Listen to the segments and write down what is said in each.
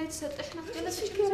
የተሰጠሽ ናት። ገለጽ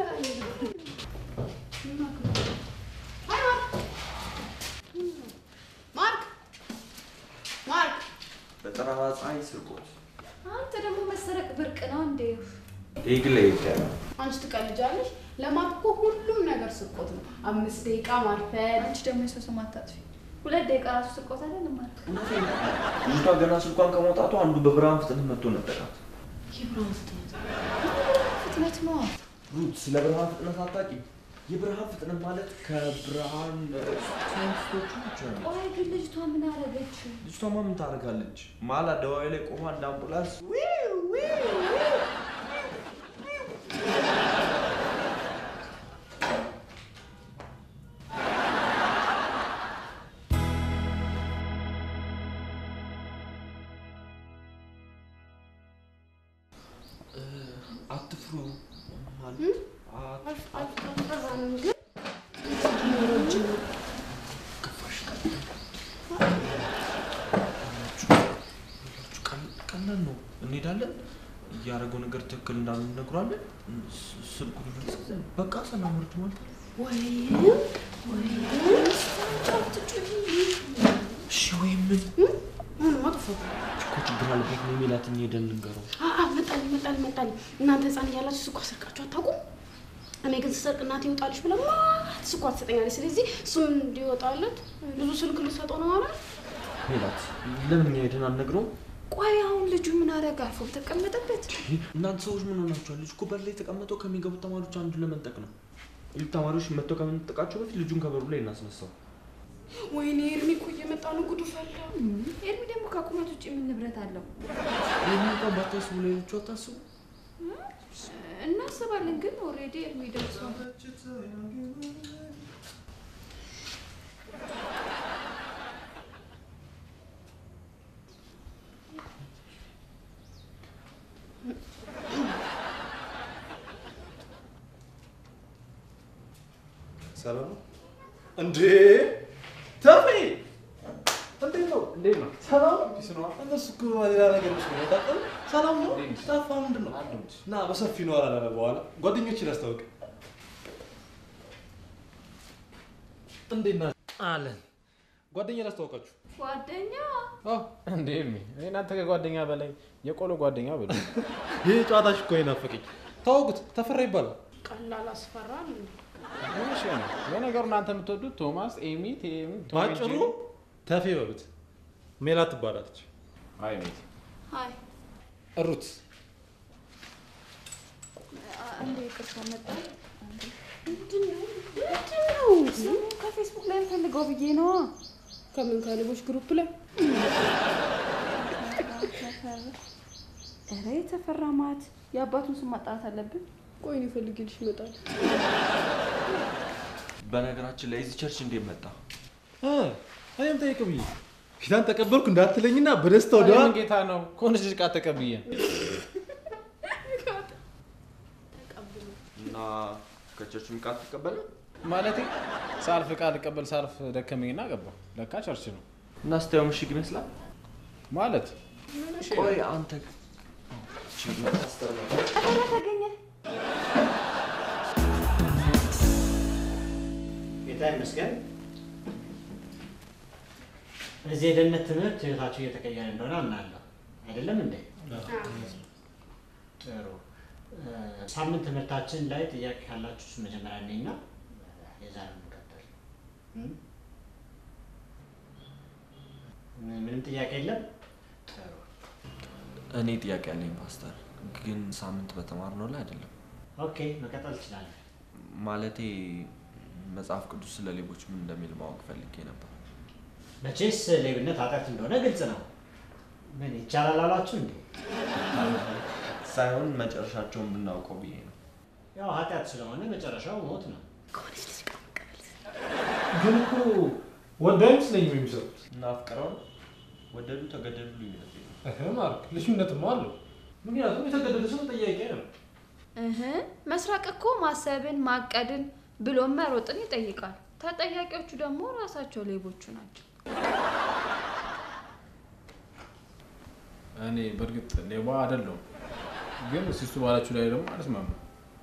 ማርክ ማርክ፣ በጠራራ ፀሐይ ስርቆት አንተ ደግሞ መሰረቅ ብርቅ ነው እንዴ? ይህ ግን ለየት ያለ ነው። አንቺ ትቀልጃለሽ። ለማርክ እኮ ሁሉም ነገር ስርቆት ነው። አምስት ደቂቃ ማርፈድ። አንቺ ደግሞ የሰው ስም አታጥፊ። ሁለት ደቂቃ ራሱ ስርቆት አይደለም ማርክ። እውነቴን ነው። ልጅቷ ገና ስልኳን ከመውጣቱ አንዱ በብርሃን ፍጥነት መጥቶ ነበራት። የብርሃን ፍጥነት ፍጥነት ነው። ሩት ስለ ብርሃን ፍጥነት አታውቂም? የብርሃን ፍጥነት ማለት ከብርሃን ሳይንቲስቶቹ ናቸው። ቆይ ግን ልጅቷ ምን አደረገች? ልጅቷማ ምን ታደርጋለች? መሀል አደባባይ ላይ ቆማ እንደ አምቡላንስ አትፍሩ ማለት አት- አት- አልፈራንም ግን ቀል- ቀላል ነው። እንሄዳለን። እያደረገው ነገር ትክክል እንዳልሆነ እነግሯለን። ስ- ስልኩን ይመልሳል። በቃ ሰላም ወርድ ማለት ነው። ወይም እሺ ወይ ምን ምን መጥፎ እኮ ችግር አለበት ነው የሚላት ሄደን ልንገረው። መጣል መጣል መጣል። እናንተ ህፃን እያላችሁ ስኳር ሰርቃችሁ አታውቁም? እኔ ግን ስሰርቅ እናቴ ይወጣልሽ ብላ ማት ስኳር ትሰጠኛለች። ስለዚህ እሱም እንዲወጣለት ብዙ ስልክ ልሰጠው ነው ማለት ሜላት ለምን እኛ ሄደን አንነግረውም? ቆይ አሁን ልጁ ምን አደረገ? አርፎ ተቀመጠበት። እናንተ ሰዎች ምን ሆናችኋል? ልጅ እኮ በር ላይ የተቀመጠው ከሚገቡት ተማሪዎች አንዱ ለመንጠቅ ነው። ይህ ተማሪዎች መጥተው ከመንጠቃቸው በፊት ልጁን ከበሩ ላይ እናስነሳው። ወይኔ ኤርሚ እኮ እየመጣ ነው። ጉዱ ፈላ። ኤርሚ ደግሞ ከቁመት ውጭ ምን ንብረት አለው? ይህን እንኳን ባታስቡ ሌሎቹ አታስቡ። እናስባለን፣ ግን ኦልሬዲ ኤርሚ ደርሷል። ሰላም ነው እንዴ? ተሜ እንዴት ነው? እንዴት ነው? ሰላም ነው? ፒስ ነው? እነሱ እኮ ሌላ ነገር ነው የሚመጣጠው። ሰላም ነው? ጠፋ ምንድን ነው? ና በሰፊ ነው አላለ በኋላ ጓደኞችን አስታውቅ። እንዴት ናችሁ? አለን ጓደኛ ላስታውቃችሁ። ጓደኛ እንዴ ኤርሚ፣ እኔ እናንተ ከጓደኛ በላይ የቆሎ ጓደኛ ብሎ ይህ ጨዋታሽ እኮ ናፈቀኝ። ታወቁት ተፈራ ይባላል። ቀላል አስፈራል። እሺ ነው ለነገሩ እናንተ የምትወዱት ቶማስ፣ ኤሚ፣ ቴሚ፣ ቶሚ፣ ባጭሩ ጄሪ። ተፌ በሉት። ሜላት ትባላለች። አይ ሜት ሀይ ሩት አንዴ ይቅርታ መጣ። ምንድን ነው ምንድን ነው? ስሙ ከፌስቡክ ላይ ፈልገው ብዬ ነዋ። ከምን ከሌቦች ግሩፕ ላይ ኧረ የተፈራ ማት የአባቱን ስም ማጣራት አለብን። ቆይ እኔ ፈልጌልሽ ይመጣል። በነገራችን ላይ እዚህ ቸርች እንዴት መጣ? እ፣ እኔም ጠይቅ ብዬ ጌታን ተቀበልኩ እንዳትለኝና በደስታ ወደዋ የምን ጌታ ነው ከሆነች ልጅ ቃል ተቀብዬ እና ከቸርች ቃል ትቀበለ ማለቴ ሳልፍ ቃል ልቀበል ሳልፍ ደከመኝና ገባሁ። ለካ ቸርች ነው እና ስታየው ምሽግ ይመስላል። ማለት ቆይ አንተ እቺ መታስተር ነው። ተፈራ ተገኘ። ጌታ ይመስገን። እዚህ የደህንነት ትምህርት ህይወታችሁ እየተቀየረ እንደሆነ አምናለሁ። አይደለም እንዴ? ጥሩ። እ፣ ሳምንት ትምህርታችን ላይ ጥያቄ ካላችሁ እሱ መጀመሪያ እኔና የዛሬውን እንቀጥል። እም? ም- ምንም ጥያቄ የለም? ጥሩ። እኔ ጥያቄ ያለኝ ፓስተር፣ ግን ሳምንት በተማርነው ላይ አይደለም። ኦኬ፣ መቀጠል ትችላለህ። ማለቴ መጽሐፍ ቅዱስ ስለ ሌቦች ምን እንደሚል ማወቅ ፈልጌ ነበር። መቼስ ሌብነት ኃጢአት እንደሆነ ግልጽ ነው። ምን ይቻላል አሏችሁ እንዴ? ሳይሆን መጨረሻቸውን ብናውቀው ብዬ ነው። ያው ኃጢአት ስለሆነ መጨረሻው ሞት ነው። ግን እኮ ወንድ አይመስለኝም የሚሰሩት። እና አፍቅረው ወደዱ ተገደሉ ልዩነት የለም። እህ ማርክ ልዩነትማ አለው። ምክንያቱም የተገደለ ሰው ጠያቂ ነው። እህ መስራቅ እኮ ማሰብን ማቀድን ብሎም መሮጥን ይጠይቃል። ተጠያቂዎቹ ደግሞ ራሳቸው ሌቦቹ ናቸው። እኔ በእርግጥ ሌባ አይደለሁም፣ ግን ሲሱ ባላችሁ ላይ ደግሞ አልስማማም።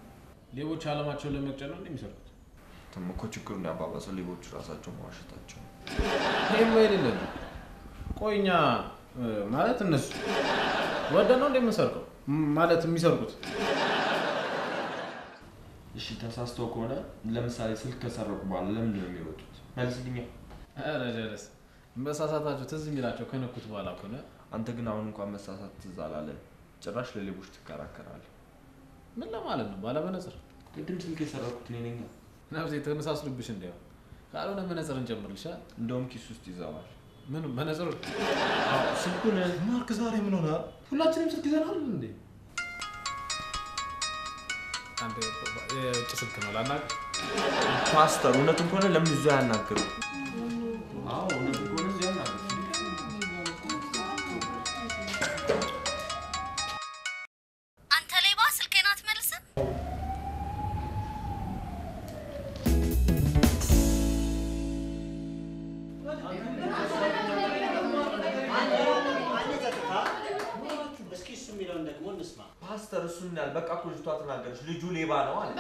ሌቦች አለማቸውን ለመቅጨት ነው እንደሚሰርቁት። ተም እኮ ችግሩን ያባባሰው ሌቦቹ ራሳቸው መዋሸታቸው ነው። ይህም የሌለ ነው። ቆይ እኛ እ፣ ማለት እነሱ ወደ ነው እንደምንሰርቀው ማለት የሚሰርቁት እሺ ተሳስተው ከሆነ ለምሳሌ ስልክ ከሰረቁ በኋላ ለምንድን ነው የሚወጡት? መልስልኛ። ኧረ ጀለስ መሳሳታቸው ትዝ የሚላቸው ከነኩት በኋላ ከሆነ አንተ ግን አሁን እንኳን መሳሳት ትዝ አላለም። ጭራሽ ለሌቦች ትከራከራለህ። ምን ለማለት ነው? ባለመነጽር ቅድም ስልክ የሰረቁት እኔ ነኝ። ነፍሴ ተመሳስሉብሽ እንዲያው ካልሆነ መነጽር እንጨምርልሻል። እንደውም ኪስ ውስጥ ይዘዋል። ምን መነጽር ስልኩን ማርክ ዛሬ ምን ሆነ? ሁላችንም ስልክ ይዘናል እንዴ? አንተ የውጭ ስልክ ነው ላናቅ ፓስተር፣ እውነቱን ከሆነ ለምን እዚያ ያናግሩ? አዎ እውነቱን ከሆነ እዚያ ያናግሩ። አንተ ሌባ ስልኬን አትመልስም? እስኪ እሱ የሚለውን ደግሞ እንስማ። ፓስተር እሱን ያህል በቃ እኮ ልጅቷ ተናገረች። ልጁ ሌባ ነው አለ።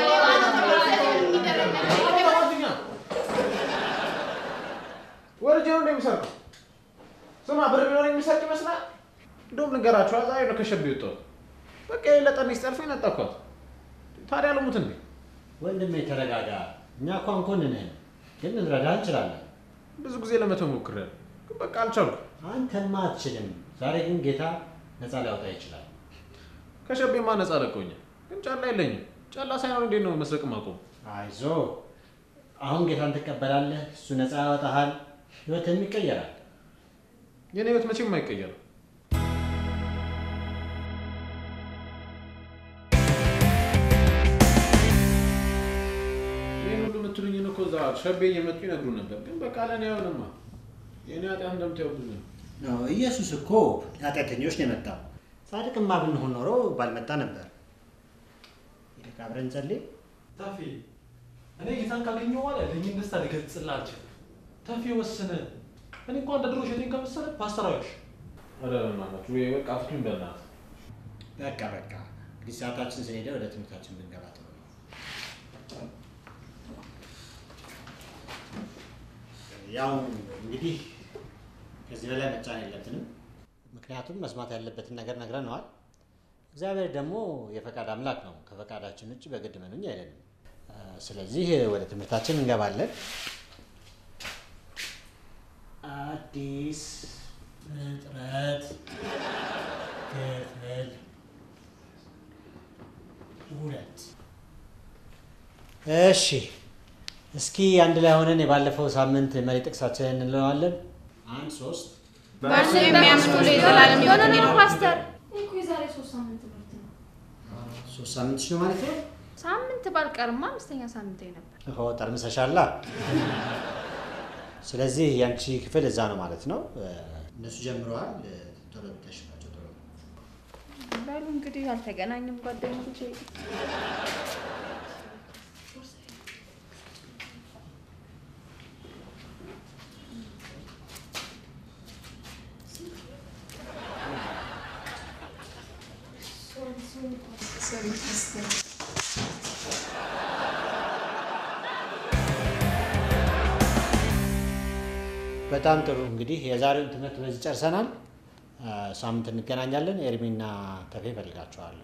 ወርጄ ነው እንደሚሰርቀው ስማ፣ ብር ቢሆን የሚሰርቅ ይመስላል። እንደውም ልንገራችሁ፣ ዛሬ ነው ከሸብ የወጣሁት። በቃ የለጠን ሲጠልፈኝ ነጠኳት። ታዲያ ልሙት እንዴ? ወንድሜ ተረጋጋ። እኛ እኮ አንኮንንህም፣ ግን ልንረዳ እንችላለን። ብዙ ጊዜ ለመተው ሞክሬያለሁ፣ ግን በቃ አልቻልኩም። አንተማ አትችልም። ዛሬ ግን ጌታ ነፃ ሊያወጣ ይችላል። ከሸቤማ ነፃ ለቀውኛል፣ ግን ጫላ የለኝም። ጫላ ሳይኖር እንዴት ነው መስረቅ ማቆም? አይዞ፣ አሁን ጌታን ትቀበላለህ፣ እሱ ነፃ ያወጣሃል፣ ህይወትህም ይቀየራል። የኔ ህይወት መቼም አይቀየርም። ይህን ሁሉ የምትሉኝን እኮ እዛ ሸቤ እየመጡ ይነግሩ ነበር፣ ግን በቃ ለእኔ አይሆንማ። የእኔ ኃጢአት እንደምታየው ብዙ ነው። ኢየሱስ እኮ ኃጢአተኞች ነው የመጣው። ጻድቅማ ብንሆን ኖሮ ባልመጣ ነበር። ይልቅ አብረን ጸልይ። ታፌ እኔ ጌታን ካገኘሁ በኋላ ያለኝን ደስታ ልገልጽልህ አልችልም። ታፌ ወስነ እኔ እንኳን እንደ ድሮ ሸቴን ከመሰለ ፓስተር አዋሽ ኧረ በእናታችሁ ወይ በቃ ፍቱኝ በእናትህ። በቃ በቃ እንግዲህ ሰዓታችን ስለሄደ ወደ ትምህርታችን ብንገባ ጥሩ ነው። ያው እንግዲህ ከዚህ በላይ መጫን የለብንም። ምክንያቱም መስማት ያለበትን ነገር ነግረነዋል። እግዚአብሔር ደግሞ የፈቃድ አምላክ ነው። ከፈቃዳችን ውጭ በግድ መኑኝ አይለንም። አ፣ ስለዚህ ወደ ትምህርታችን እንገባለን። አዲስ ፍጥረት ክፍል ሁለት። እሺ እስኪ አንድ ላይ ሆነን የባለፈው ሳምንት መሪ ጥቅሳችንን እንለዋለን። አንድ ሶስት በእርሱ የሚያምኑ ለዘላለም ሕይወት እንዲኖር ፓስተር እኮ የዛሬ ሶስት ሳምንት ትምህርት ነው። ሶስት ሳምንት ነው ማለት ነው። ሳምንት ባልቀርማ አምስተኛ ሳምንት ነበር። ሆ ጠርምሰሻላ። ስለዚህ ያንቺ ክፍል እዛ ነው ማለት ነው። እነሱ ጀምረዋል። ቶሎ ተሽባቸው ቶሎ በሉ እንግዲህ አልተገናኝም ጓደኞቼ። በጣም ጥሩ እንግዲህ የዛሬውን ትምህርት በዚህ ጨርሰናል። አ፣ ሳምንት እንገናኛለን። ኤርሚና ተፌ እፈልጋቸዋለሁ።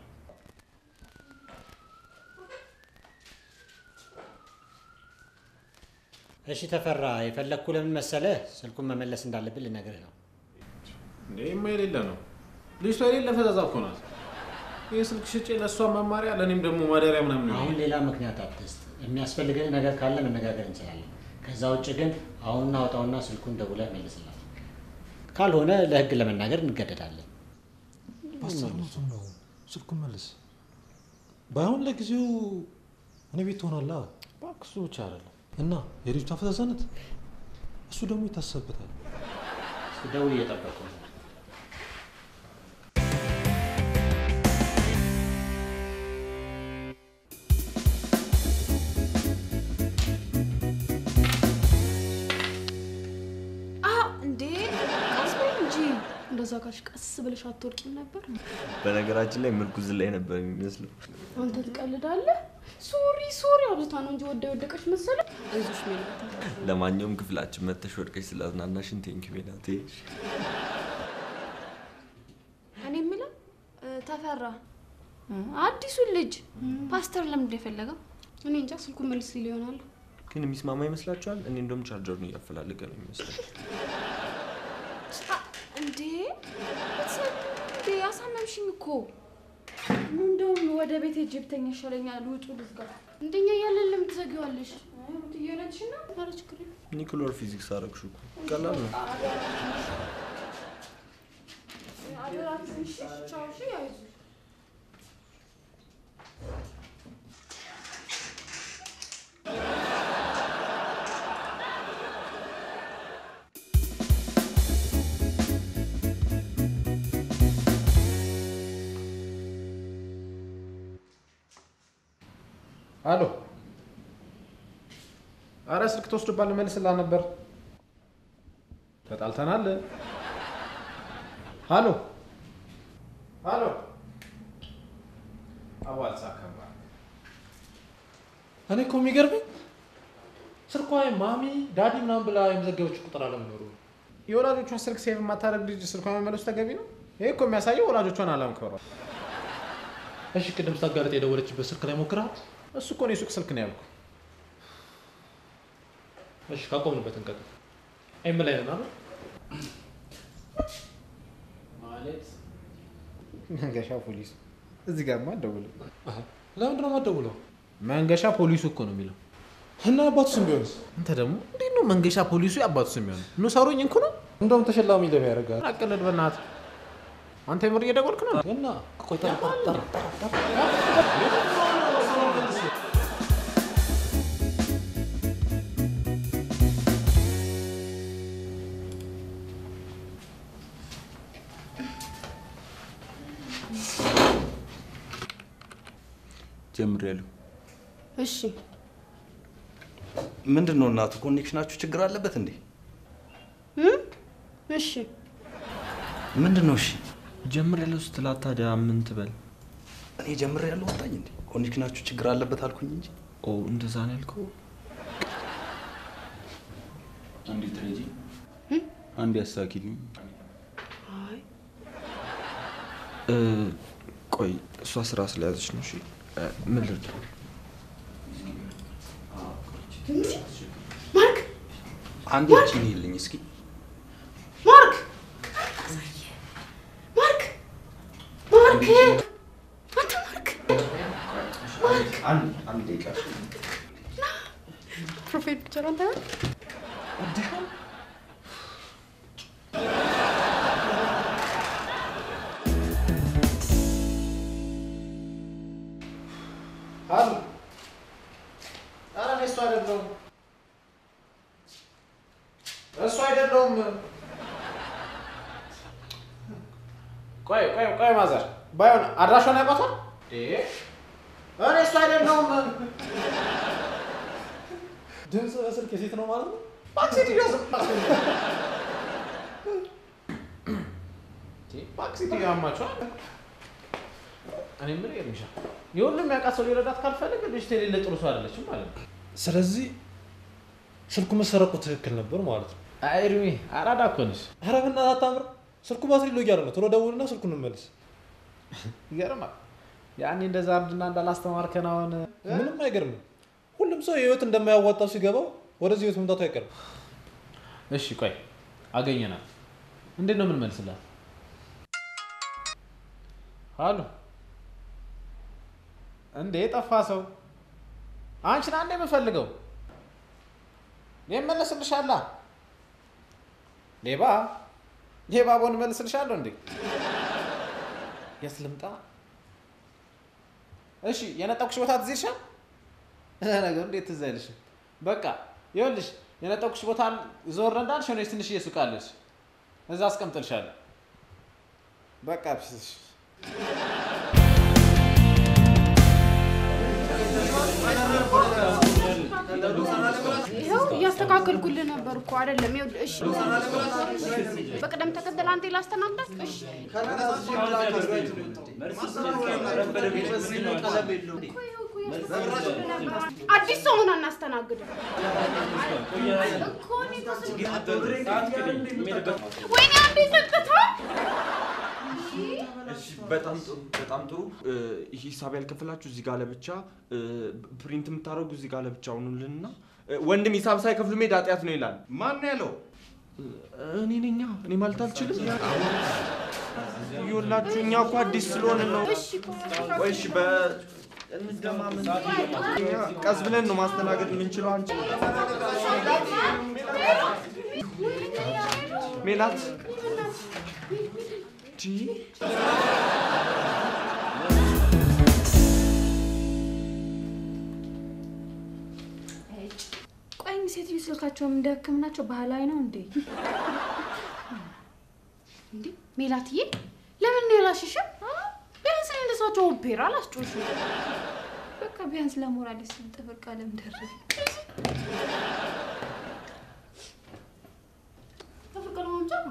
እሺ ተፈራ፣ የፈለግኩ ለምን መሰለህ? ስልኩን መመለስ እንዳለብን ልነግርህ ነው። እንዴማ የሌለ ነው። ልጅቷ የሌለ ፈዛዛ እኮ ናት። ይህ ስልክ ሽጬ ለእሷ መማሪያ ለእኔም ደግሞ ማደሪያ ምናምን አሁን ነው። ሌላ ምክንያት አትስጥ። የሚያስፈልግህ ነገር ካለ መነጋገር እንችላለን። ከዛ ውጭ ግን አሁን አውጣውና ስልኩን ደውለህ መልስላት። ካልሆነ ለህግ ለመናገር እንገደዳለን። ፓስተር እውነቱን ነው። ስልኩን መልስ። ባይሆን ለጊዜው እኔ ቤት ትሆናለህ እባክህ እሱ ብቻ አይደለም። እና የልጅቷ ፈዛዛነት እሱ ደግሞ ይታሰብበታል። ደውል እየጠበቁ ነው። አዎ እንዴ ቀስ በይ እንጂ እንደዛ ካልሽ ቀስ ብለሽ አትወርቂም ነበር? በነገራችን ላይ ምርኩዝ ላይ ነበር የሚመስለው። አንተ ትቀልዳለህ። ሶሪ ሶሪ አብዝታ ነው እንጂ ወደ ወደቀች መሰለ። አይዞሽ ሜላት። ለማንኛውም ክፍላችን መተሽ ወድቀሽ ስላዝናናሽን ቴንኪ ሜላት። እኔ የምለው እ፣ ተፈራ እ፣ አዲሱን ልጅ ፓስተር ለምንድን ነው የፈለገው? እኔ እንጃ ስልኩን መልስ ሊል ይሆናል። ግን የሚስማማ ይመስላችኋል? እኔ እንደውም ቻርጀሩን እያፈላለገ ነው ይመስላል። አ፣ እንዴ ቤተሰብ እንዴ አሳመምሽኝ እኮ እንደውም ወደ ቤት ሄጄ ብተኛ ይሻለኛል። ውጡ ልዝጋ። እንደኛ እያለን ለምን ትዘጊዋለሽ? ትየለች ና ኧረ ችግር የለም። ኒክሎር ፊዚክስ አረግሹ እኮ ቀላል ነው። አደራ ትንሽ ቻው። እሺ አይዞሽ አሎ፣ አረ ስልክ ተወስዶባል፣ መልስላ ነበር። ተጣልተናል። አሎ አሎ፣ አዋልሳ ከባ እኔ እኮ የሚገርመኝ ስልኳ ማሚ ዳዲ ምናምን ብላ የመዘገበች ቁጥር አለመኖሩ ነው። የወላጆቿን ስልክ ሴቭ የማታደርግ ልጅ ስልኳን መመለሱ ተገቢ ነው? ይሄ እኮ የሚያሳየው ወላጆቿን አለመክበሯ። እሺ ቅድም ስታጋለጥ የደወለችበት ስልክ ላይ ሞክረሃል? እሱ እኮ ነው የሱቅ ስልክ ነው ያልኩ። እሺ ካቆምንበት እንቀጥል። ኤም ላይ ነን አይደል? ማለት መንገሻ ፖሊሱ እዚህ ጋር አትደውልም። አሃ፣ ለምንድን ነው የማትደውለው? መንገሻ ፖሊሱ እኮ ነው የሚለው። እና አባቱ ስም ቢሆንስ? አንተ ደግሞ እንዴት ነው መንገሻ ፖሊሱ የአባቱ ስም የሚሆነው? ኑ ሰሩኝ እንኩ ነው እንደውም ተሸላሚ ለማ ያደርጋል። አቅልድ በእናትህ አንተ የምር እየደወልክ ነው? እና ቆይ ጠራ ጠራ ጠራ ጠራ ጀምሬያለሁ። እሺ ምንድን ነው እናቱ ኮኔክሽናችሁ ችግር አለበት እንዴ? እም? እሺ ምንድን ነው? እሺ ጀምር ያለው ስትላት ታዲያ ምን ትበል? እኔ ጀምሬያለሁ ወጣኝ እንዴ? ኮኔክሽናችሁ ችግር አለበት አልኩኝ እንጂ። ኦ እንደዛ ነው ያልከው? አንዴ ትረጂ፣ አንዴ አሳኪልኝ። አይ እ፣ ቆይ እሷ ስራ ስለያዘች ነው። እሺ እ፣ ምን ልርዳ? ማርክ አንዴ ቺን ይልኝ እስኪ። ማርክ ማርክ ማርክ አንተ ማርክ አንድ አንድ ደቂቃ ፕሮፋይል ፒክቸር አንተ ነህ? አሉ ኧረ እኔ እሱ አይደለሁም እሱ አይደለሁም። ቆይ ቆይ ቆይ ማዘር ባይሆን አድራሿን ያውቋታል? እኔ እሱ አይደለሁም። ድምፅ በስልክ የሴት ነው ማለት ነው? እባክህ ሴትዮ ዝም በል። እባክህ ሴትዮ ያማችኋል። እኔ የምልህ ኤርሚሻ የሁሉም ያውቃት ሰው ሊረዳት ካልፈልግ ልጅቷ የሌለ ጥሩ ሰው አይደለችም ማለት ነው። ስለዚህ ስልኩ መሰረቁ ትክክል ነበር ማለት ነው። አይ ኤርሚ አራዳ እኮ ነሽ። ኧረ በእናትህ አታምር። ስልኩ ባትሪ ሎ እያለ ነው። ቶሎ ደውልና ስልኩን እንመልስ። ይገርማል። ያኔ እንደዛ እርድና እንዳላስተማርከን አሁን ምንም አይገርምም። ሁሉም ሰው የህይወት እንደማያዋጣው ሲገባው ወደዚህ ህይወት መምጣቱ አይቀርም። እሺ ቆይ አገኘናል። እንዴት ነው የምንመልስላት? አሉ እንዴ የጠፋ ሰው አንቺን አንዴ የምፈልገው እመለስልሻላ። ሌባ ሌባ ቦን እመልስልሻለሁ እንዴ የት ልምጣ? እሺ የነጠቁሽ ቦታ ትዝ ይልሻል? ነገሩ እንዴት ትዝ አይልሽም? በቃ ይኸውልሽ የነጠቁሽ ቦታ ዞር እንዳልሽ ሆነች ትንሽ እየሱቃለች እዛ አስቀምጥልሻለሁ። በቃ ፒስሽ ይኸው እያስተካከልኩልህ ነበር እኮ አይደለም። ይኸውልህ እሺ፣ በቅደም ተከተል አንተ ላስተናግዳት። እሺ ቆይ ይኸው እኮ አዲስ ሰው ሆነ አናስተናግድም። ወይኔ አንዴ ዘግታ እሺ፣ በጣም ጥሩ በጣም ጥሩ። እ፣ ሂሳብ ያልከፈላችሁ እዚህ ጋር ለብቻ እ፣ ፕሪንት የምታደርጉ እዚህ ጋር ለብቻ ሁኑልንና እ፣ ወንድም ሂሳብ ሳይከፍሉ መሄድ ኃጢአት ነው ይላል። ማን ነው ያለው? እኔ ነኛ እኔ ማለት አልችልም። ይኸውላችሁ እኛ እኮ አዲስ ስለሆነ ነው። ቆይ እሺ፣ በ እንደማመን እኛ ቀስ ብለን ነው ማስተናገድ የምንችለው። አንቺ ሜላት ቲ ቆይ ሴትዮ ስልካቸውም እንደ ህክምናቸው ባህላዊ ነው እንዴ? እንዴ ሜላትዬ፣ ለምን ነው ያላሽሽም? ቢያንስ እኔ እንደሳቸው ኦፔራ አላስጮሽ። በቃ ቢያንስ ለሞራል ስል ጥፍር ቀለም ደርብ ተፈቀደ ማምጫ ነው።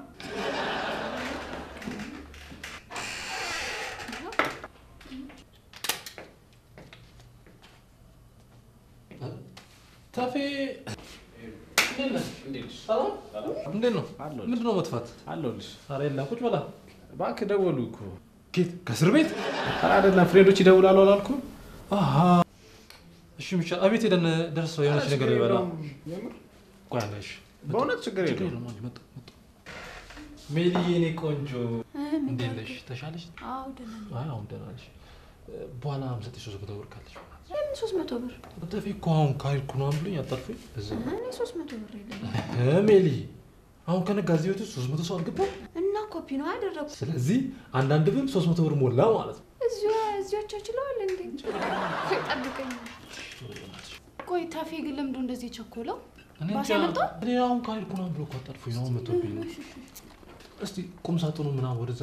ታፌ እንዴት ነህ? ሰላም? እንዴት ነው? ምንድን ነው መጥፋት? አለሁልሽ። ኧረ የለም ቁጭ በላ። እባክህ ደወሉ እኮ። ጌት ከእስር ቤት? ኧረ አይደለም ፍሬንዶች ይደውላሉ አላልኩም? አሃ እሺ፣ ምሻ አቤት ሄደን ደርሰው የሆነች ነገር ይበላ። ቆይ አለ እሺ። በእውነት ችግር ችግር የለውም። የለውም። መጣሁ መጣሁ። ሜሊዬ የኔ ቆንጆ እንዴት ነሽ? ተሻለሽ? አዎ ደህና ነኝ። አይ አሁን ደህና ነሽ። በኋላ የምሰጥሽ ሶስት መቶ ብር ካለሽ ለምን ሶስት መቶ ብር? ጠፊ እኮ አሁን ካልኩ ነው ብሎኝ አጣርፎኝ እዛ እኔ ሶስት መቶ ብር የለኝም እ ሜሊ አሁን ከነጋ እዚህ ቤት ውስጥ ሶስት መቶ ሰው አልገባም። እና ኮፒ ነው ያደረጉት። ስለዚህ አንዳንድ ብር ሶስት መቶ ብር ሞላ ማለት ነው። እዚሁ እዚያቸው ችለዋል እንዴ? ጠብቀኝ። ቆይ ታፌ ግን ለምንድን ነው እንደዚህ የቸኮለው? እኔ ባስ እንጃ፣ ያመጣው? እኔ አሁን ካልኩ ነው ብሎ እኮ አጣርፎኝ ነው አሁን መቶብኝ ነው። እስቲ ቁም ሳጥኑ ምናምን ወደዛ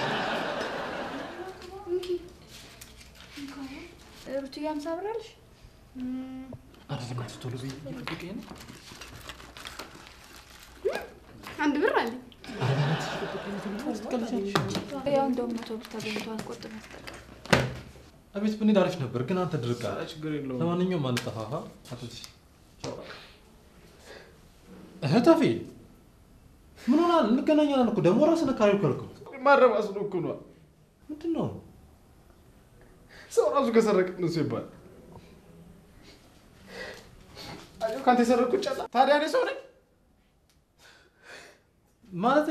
ሩትዬ አምሳ ብር አለሽ? ኧረ በእናትሽ ቶሎ በይ እየጠበቀኝ ነው። አንድ ብር አለኝ። ኧረ በእናትሽ እየጠበቀኝ ነው። ቶሎ በይ፣ ትቀልጃለሽ። ያው እንደውም መቶ ብር ተገኝቷል። ቆጥብ ያስጠቃል። አቤት ብንሄድ አሪፍ ነበር፣ ግን አንተ ድርቅ አለ። ኧረ ችግር የለውም። ለማንኛውም አንጠፋፋ። አትጥፊ። እህት አፌ ምን ሆናል? እንገናኛለን እኮ ደግሞ ራስን አካባቢ ከልከው ማረባስ ነው እኮ ነዋ። ምንድን ነው? ሰው ራሱ ከሰረቀ ነው ሲባል አየሁ፣ ከአንተ የሰረቅኩት ጨላ። ታዲያ እኔ ሰው ነኝ? ማለቴ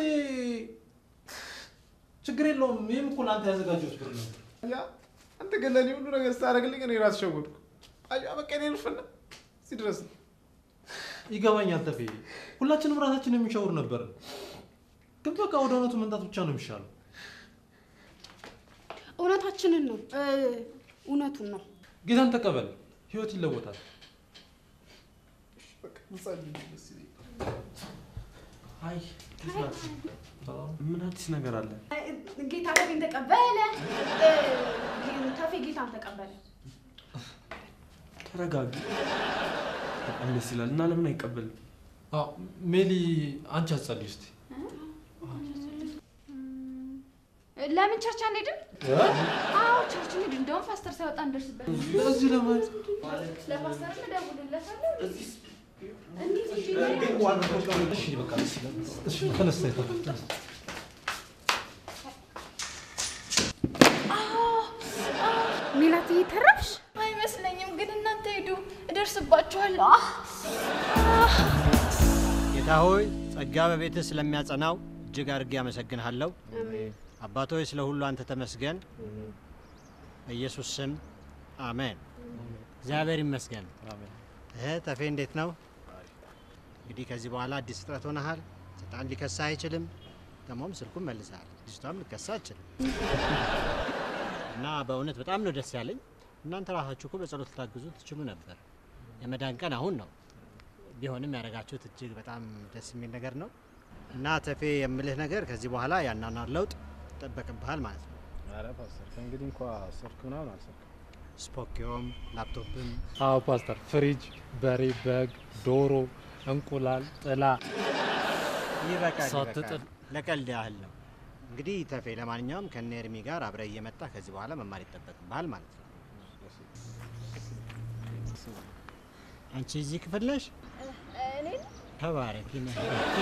ችግር የለውም። ይህም እኮ ለአንተ ያዘጋጀሁት ብር ነው። ያ አንተ ግን ለእኔ ሁሉ ነገር ስታደርግልኝ እኔ ራስ ሸወድኩ። አየሁ፣ በቃ እኔ ልፍና እዚህ ድረስ ነው። ይገባኛል ተፌ፣ ሁላችንም ራሳችን የሚሻውር ነበር፣ ግን በቃ ወደ እውነቱ መምጣት ብቻ ነው የሚሻለው። እውነታችንን ነው እ፣ እውነቱን ነው። ጌታን ተቀበል፣ ህይወት ይለወጣል። በቃ ብጸልይ ደስ ይለኛል። አይ ምን አዲስ ነገር አለ? ጌታ ተፌን ተቀበለ። እ፣ ተፌ ጌታን ተቀበለ። ተረጋጊ። በጣም ደስ ይላል። እና ለምን አይቀበልም? አዎ፣ ሜሊ አንቺ አትጸልይ እስቲ። ለምን ቸርች አንሄድም? አዎ ቸርች እንሂድ። እንደውም ፓስተር ሳይወጣ እንደርስበት። ለዚህ ለማለት ለፓስተርም እደውልለታለሁ። እሺ፣ በቃ ደስ ይላል። እሺ፣ ተነስ፣ ተነስ፣ ተነስ። ሜላትዬ ተረፍሽ? አይመስለኝም፣ ግን እናንተ ሂዱ፣ እደርስባችኋለሁ። ጌታ ሆይ ጸጋ በቤትህ ስለሚያጸናው እጅግ አድርጌ አመሰግንሃለሁ። አባት ሆይ ስለ ሁሉ አንተ ተመስገን። በኢየሱስ ስም አሜን። እግዚአብሔር ይመስገን። እህ ተፌ እንዴት ነው? እንግዲህ ከዚህ በኋላ አዲስ ፍጥረት ሆነሃል። ሰይጣን ሊከሳ አይችልም። ደግሞም ስልኩን መልሰሃል። ልጅቷም ልከሳ አችልም እና በእውነት በጣም ነው ደስ ያለኝ። እናንተ ራሳችሁ እኮ በጸሎት ልታግዙ ትችሉ ነበር። የመዳን ቀን አሁን ነው። ቢሆንም ያደረጋችሁት እጅግ በጣም ደስ የሚል ነገር ነው እና ተፌ የምልህ ነገር ከዚህ በኋላ ያናናር ለውጥ ይጠበቅብሃል ማለት ነው። ኧረ ፓስተር ከእንግዲህ እንኳ ስልክ ምናምን አልሰልክም። ስፖኪዮም ላፕቶፕም አዎ ፓስተር፣ ፍሪጅ፣ በሬ፣ በግ፣ ዶሮ፣ እንቁላል፣ ጥላ ይበቃል፣ ሳትጥል። ይበቃል። ለቀልድ ያህል ነው። እንግዲህ ተፌ ለማንኛውም ከነ ኤርሚ ጋር አብረህ እየመጣ ከዚህ በኋላ መማር ይጠበቅብሃል ማለት ነው። አንቺ እዚህ ክፍል ነሽ? እኔ ተባረኪ ነህ።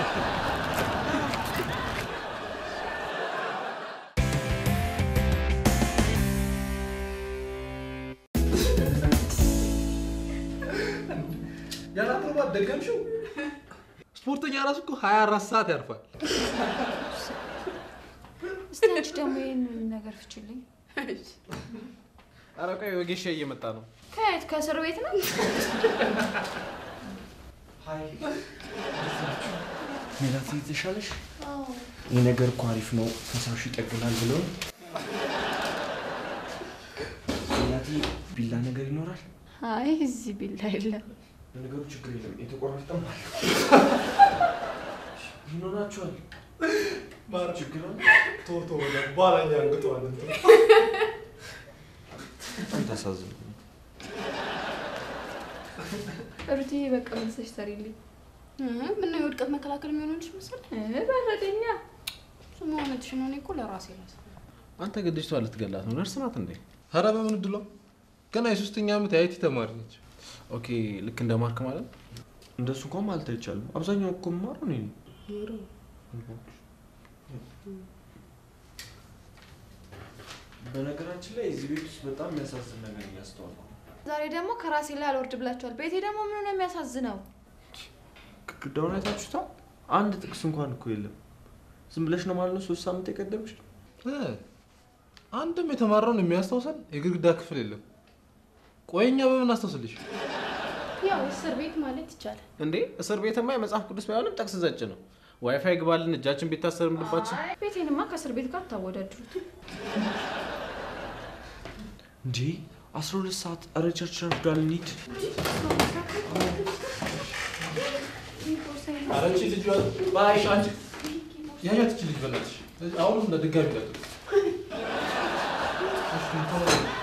ያላትርባት ደገምሽው። ስፖርተኛ ራሱ እኮ 24 ሰዓት ያርፋል። እስቲ አንቺ ደግሞ ይህንን ነገር ፍችልኝ። ኧረ ቆይ ወጌሻ እየመጣ ነው። ከየት ከእስር ቤት ነው? ሜላት የተሻለሽ ይህ ነገር እኮ አሪፍ ነው፣ ፈሳሹ ይጠግናል ብለው ሜላቴ ቢላ ነገር ይኖራል። አይ እዚህ ቢላ የለም። ለነገሩ ችግር የለም፣ የተቆራረጠም አለ። ይኖራችኋል። ችግር አለ። ቶቶ ባላኛ አንግጠዋል። በጣም ታሳዝኑ። ሩትዬ በቃ መልሰሽ ሰሪልኝ። ምነው የውድቀት መከላከል የሚሆንልሽ መሰለህ? በረደኛ ስሙ እውነትሽ ነው። እኔ እኮ ለራሴ ላስ አንተ ግን ልጅቷ ልትገላት ነው። ነርስ ናት እንዴ? ኧረ በምን እድሏ ገና የሶስተኛ ዓመት የአይቲ ተማሪ ነች። ኦኬ ልክ እንደ ማርክ ማለት ነው። እንደሱ እንኳን ማለት አይቻልም። አብዛኛው እኮ የማረው እኔ ነኝ። በነገራችን ላይ እዚህ ቤት ውስጥ በጣም የሚያሳዝን ነገር እያስተዋልኩ ነው። ዛሬ ደግሞ ከራሴ ላይ አልወርድ ብላችኋል። ቤቴ ደግሞ ምን ነው የሚያሳዝነው? ግድግዳውን አይታችሁታል? አንድ ጥቅስ እንኳን እኮ የለም። ዝም ብለሽ ነው ማለት ነው ሶስት ሳምንት የቀደምሽ። እ፣ አንድም የተማረውን የሚያስታውሰን የግድግዳ ክፍል የለም። ቆየኛ በምን አስታውስልሽ? ያው እስር ቤት ማለት ይቻላል። እንዴ እስር ቤትማ የመጽሐፍ ቅዱስ ባይሆንም ጠቅስ ዘጭ ነው። ዋይፋይ ግባልን፣ እጃችን ቢታሰርም ልባችን አይ ቤቴንማ ከእስር ቤት ጋር ታወዳድሩት። እንዴ አስራ ሁለት ሰዓት ኧረ ቸርች ረፍዷል፣ እንሂድ። ኧረ አንቺ ልጅ ባይሽ አንቺ ያያት ልጅ በላትሽ አሁንም ለድጋሚ ቀጥሉ። እሺ፣ ቶሎ በል።